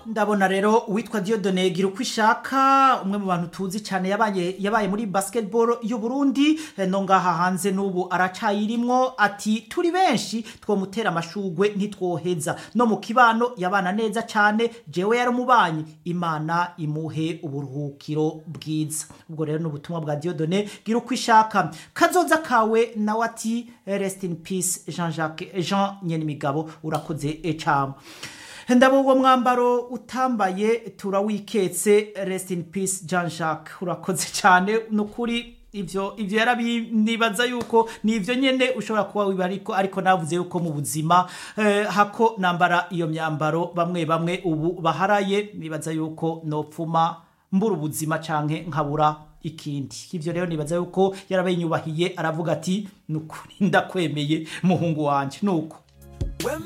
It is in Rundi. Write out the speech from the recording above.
ndabona rero uwitwa Dieudonne gira uko ishaka umwe mu bantu tuzi cyane yabaye yabaye muri basketball y'u Burundi eh, no ngaha hanze n'ubu aracayirimwo ati turi benshi twomutera amashugwe ntitwoheza no mu kibano yabana neza cyane jewe yaramubanyi imana imuhe uburuhukiro bwiza ubwo rero n'ubutumwa bwa Dieudonne gira uko ishaka kazoza kawe nawe ati rest in peace Jean-Jacques Jean Nyenimigabo urakoze ecamo ndabo uwo mwambaro utambaye turawiketse rest in peace Jean Jacques urakoze cyane nukuri ivyo ivyo yarabinibaza yuko ni ivyo nyene ushobora kuba wiba ariko ariko navuze yuko mu buzima eh, hako nambara iyo myambaro bamwe bamwe ubu baharaye nibaza yuko nopfuma mbura ubuzima canke nkabura ikindi ivyo rero nibaza yuko yarabenyubahiye aravuga ati nukuri ndakwemeye muhungu wanje nuko